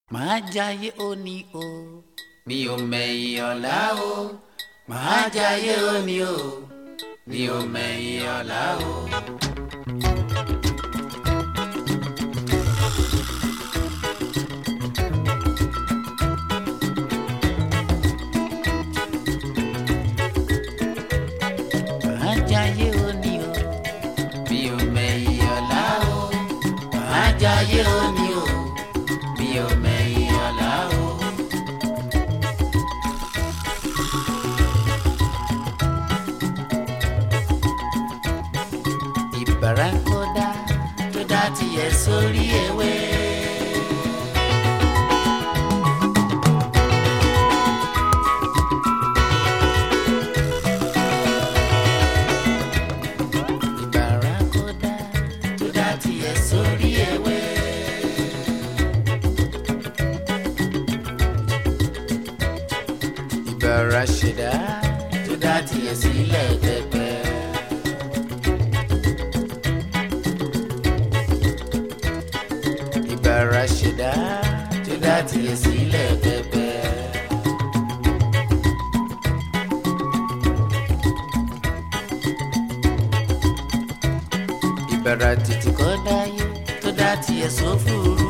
màá jayé òní o mi ò mẹ̀yìn ọ̀la o màá jayé òní o mi ò mẹ̀yìn ọ̀la o. màá jayé òní o mi ò mẹ̀yìn ọ̀la o màá jayé òní o mi ò mẹ̀yìn ọ̀la o. ìbára kódà tó dá tiẹ̀ sórí ewé. ìbára kódà tó dá tiẹ̀ sórí ewé. ìbára ṣẹ̀dá tó dá tiẹ̀ sílẹ̀ pẹ́pẹ́. ìbára ṣẹ̀dá tó dá tiẹ̀ sílẹ̀ pẹ́pẹ́. ìbára tètè kọ́ dáyé tó dá tiẹ̀ sófurufú.